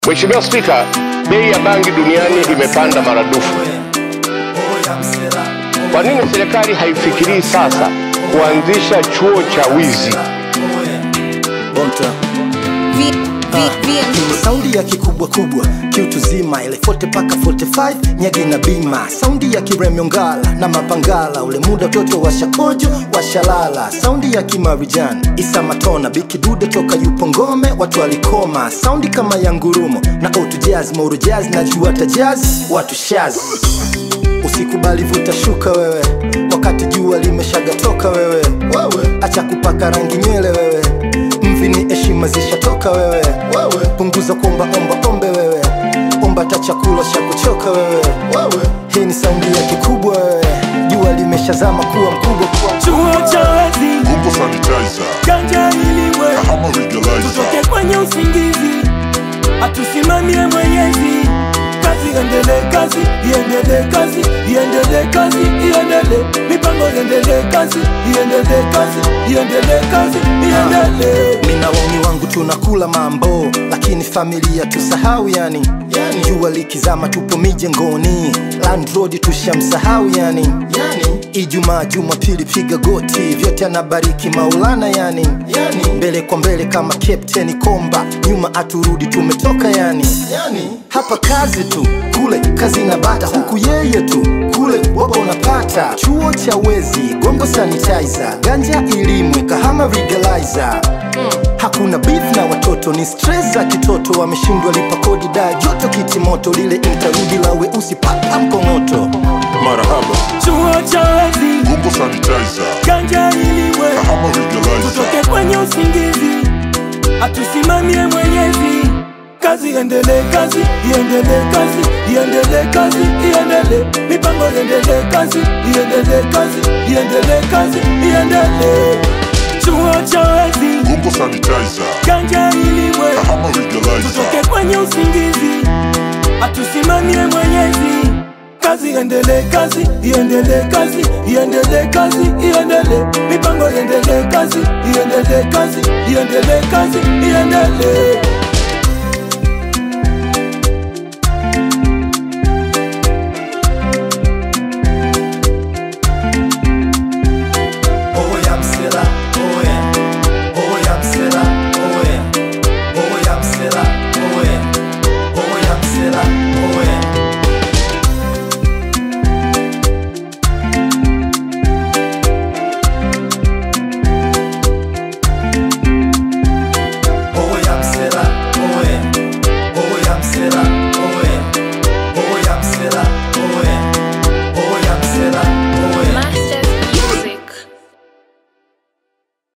Mheshimiwa Spika, bei ya bangi duniani imepanda maradufu. Kwa nini serikali haifikirii sasa kuanzisha chuo cha wizi? Bonta. V, V, VM. Saundi ya kikubwa kubwa kiutu zima ile 40 paka 45 nyagi na bima saundi ya kiremyongala na mapangala ule muda toto washakojo washalala saundi ya kimarijan isa matona bikidude toka yupo ngome watu walikoma saundi kama ya ngurumo na outujaz maurujaz na juata jaz watu shaz usikubali vuta shuka wewe wakati jua limeshagatoka wewe wewe acha kupaka rangi nywele wewe mvi ni heshima zishatoka wewe wewe punguza kuomba omba ombe wewe omba ta chakula cha kuchoka wewe wewe hii ni saundi ya kikubwa wewe jua limeshazama kuwa mkubwa kuwa chuo cha wezi Huko sanitizer, ganja ilimwe Kahama legalizer. tutoke kwenye usingizi atusimamie mwenyezi kazi iendelee kazi iendelee kazi iendelee kazi iendelee mipango iendelee kazi iendelee kazi iendelee kazi iendelee mina wauni wangu tunakula mambo lakini familia tusahau yani yani jua likizama tupo mijengoni landrod tushamsahau yani yani ijumaa jumapili piga goti vyote anabariki maulana yani yani mbele kwa mbele kama captain komba nyuma aturudi tumetoka yani yani hapa kazi tu kule kazi na bata huku yeye tu kule wapo unapata chuo cha wezi gongo sanitizer ganja ilimwe kahama legalizer hakuna beef na watoto ni stress za kitoto wameshindwa lipa kodi da joto kitimoto lile intarudi la weusi paka mkongoto Marahaba. chuo cha wezi Huko sanitizer, ganja ilimwe Kahama legalizer. tutoke kwenye usingizi atusimamie mwenyezi kazi iendelee kazi iendelee kazi iendelee kazi iendelee mipango iendelee kazi iendelee kazi iendelee kazi iendelee chuo cha wezi Huko sanitizer, ganja ilimwe Kahama legalizer. tutoke kwenye usingizi atusimamie mwenyezi kazi iendelee kazi iendelee kazi iendelee kazi iendelee mipango iendelee kazi iendelee kazi iendelee kazi iendelee